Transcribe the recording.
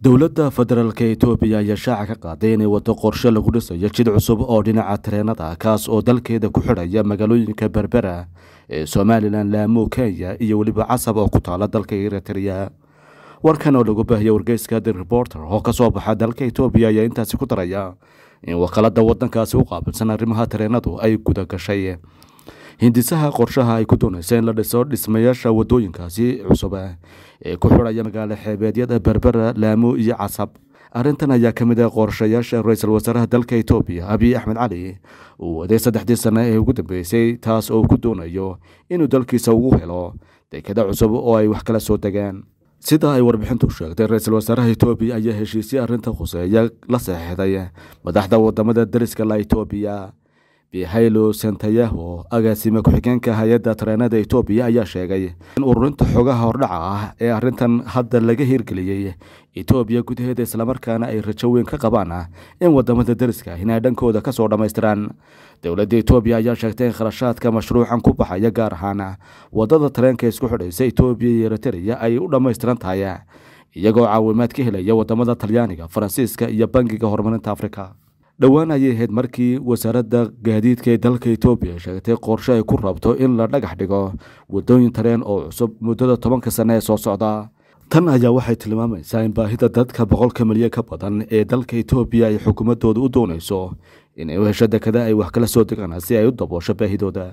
dowladda federaalk etoobiya ayaa shaaca ka qaaday inay wado qorshe lagu dhisayo jid cusub oo dhinaca tareenada kaas oo dalkeeda ku xidhaya magaalooyinka berbera ee somalilan laamo kenya iyo weliba casab oo ku taala dalka eritrea warkan oo lagu baahiyay wargeyska the reporter oo kasoo baxa dalka etoobiya ayaa intaasi ku daraya in wakaalada wadankaasi u qaabilsan arrimaha tareenadu ay guda gashay hindisaha qorshaha ay ku doonaysa in la dhiso dhismayaasha wadooyinkaasi cusub ee ku xidhaya magaalo xeebeedyada berbera laamo iyo casab arrintan ayaa ka mid ah qorshayaasha ra-iisul wasaaraha dalka etoobiya abiy axmed cali uu waday saddexdii sano ee ugu dambeysay taas oo ku doonayo inuu dalkiisa ugu helo dekada cusub oo ay wax kala soo degaan sida ay warbixintu sheegtay ra-iisul wasaaraha etoobiya ayaa heshiisya arrinta khuseeya la saxiixday madaxda wadamada dariska la etoobiya bihaylo santayaho agaasime ku-xigeenka hay-adda tareenada etoobiya ayaa sheegay in ururinta xogaha hordhaca ah ee arrintan hadda laga hirgeliyey etoobiya gudaheeda islamarkaana ay rajo weyn ka qabaan in wadamada dariska inay dhankooda kasoo dhammaystiraan dowladda etoobiya ayaa sheegtay in kharashaadka mashruucan ku baxaya gaar ahaan wadada tareenka isku xidhaysa etoobiya iyo eritrea ay u dhammaystiran tahay iyagoo caawimaad ka helaya wadamada talyaaniga faransiiska iyo bangiga horumarinta afrika dhowaan ayay ahayd markii wasaaradda gaadiidka ee dalka etoobiya sheegtay qorshe ay ku rabto in la dhagax dhigo wadooyin tareen oo cusub muddada tobanka sane ee soo socda tan ayaa waxay tilmaamaysaa in baahida dadka boqolka milyan ka badan ee dalka etoobiya ay xukuumadooda u doonayso inay u hesho dekada ay wax kala soo degaan si ay u daboosho baahidooda